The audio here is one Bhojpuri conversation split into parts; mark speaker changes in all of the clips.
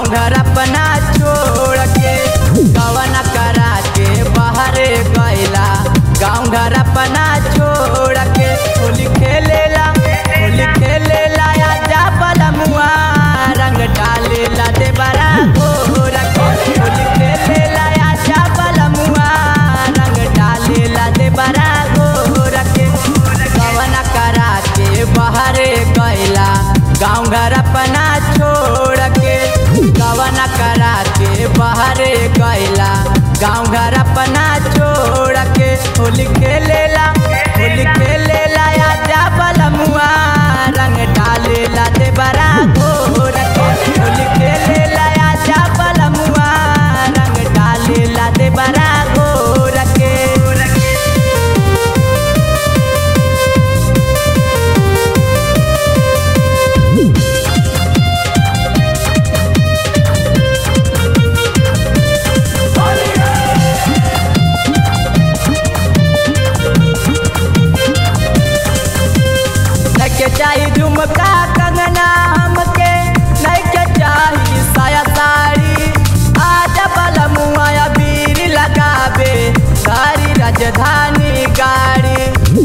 Speaker 1: गाँव घर अपना छोड़ के कवन करा के बाहरे गैला गाँव घर अपना छोड़ के होली खेलेला होली खेलेला आजा बलमुआ रंग डालेला दे बड़ा घोर के होली खेलेला आजा बलमुआ रंग डालेला दे बड़ा घोर के कवन करा के बाहरे गैला गाँव घर अपना छोड़ के कवन करा के बाहरे गैला गाँव घर अपना छोड़ के होली खेलेला होली खेलेला आजा बलमुआ रंग डालेला दे बड़ा घोर के होली खेलेला आजा बलमुआ रंग डालेला दे बड़ा घोर के नके चाही झुमका कंगना हमके नके चाही साया साड़ी आजा बलमुआ बीर लगावे सारी राजधानी गाड़ी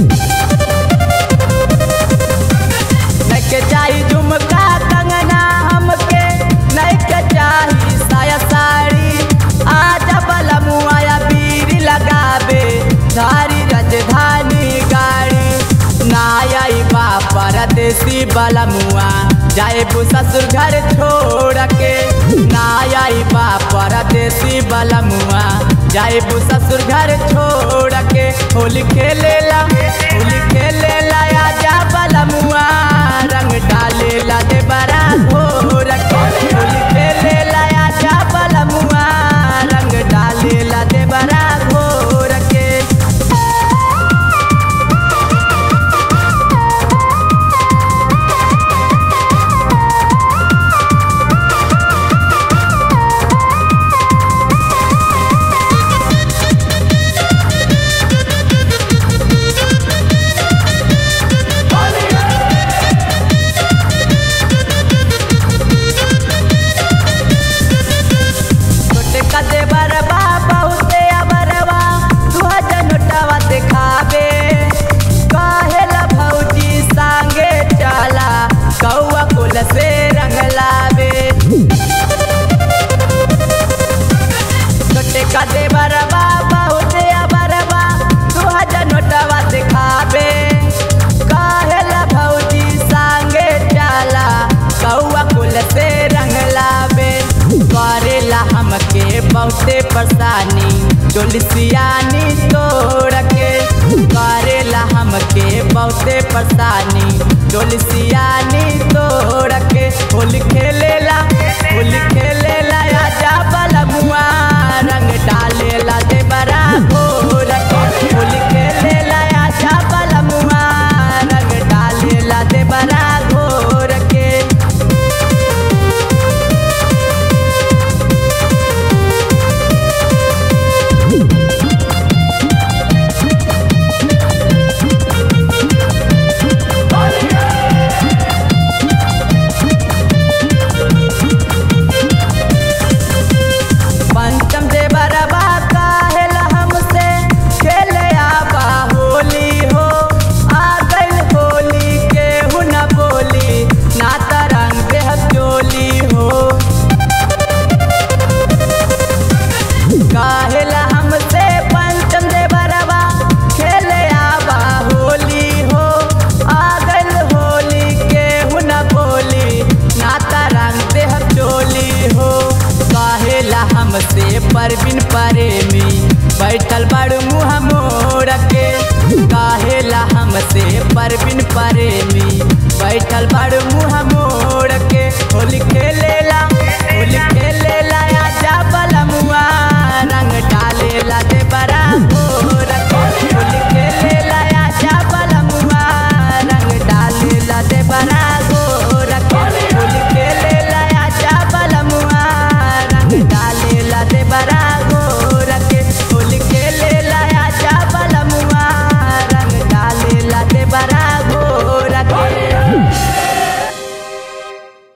Speaker 1: नके चाही झुमका कंगना हमके नके चाही साया साड़ी आजा बलमुआ बीर लगावे सारी राजधानी गाड़ी नाई बा परदेसी बलमुआ जाए ससुर घर छोड़ के नाई बा परदेसी बलमुआ जाए ससुर घर छोड़ के होली खेलेला होली खेलेला आजा बलमुआ रंग डालेला दे बड़ा घोर के होली खेलेला आजा बलमुआ रंग डालेला दे बड़ा घोर के छोटे कदे बरबा बहुते अबरवा तू जनटवा दिखावे कहेला भौजी संगे चला कौआ कुल से रंग लावे छोटे कदे बरबा बहुते अबरवा तू जनटवा दिखावे कहेला भौजी संगे चला कौआ कुल से रंग लावे करेला हमके बहुते परेशानी डोलिसियानी तोड़ के करेला हमके बहुते परेशानी डोलिसियानी तोड़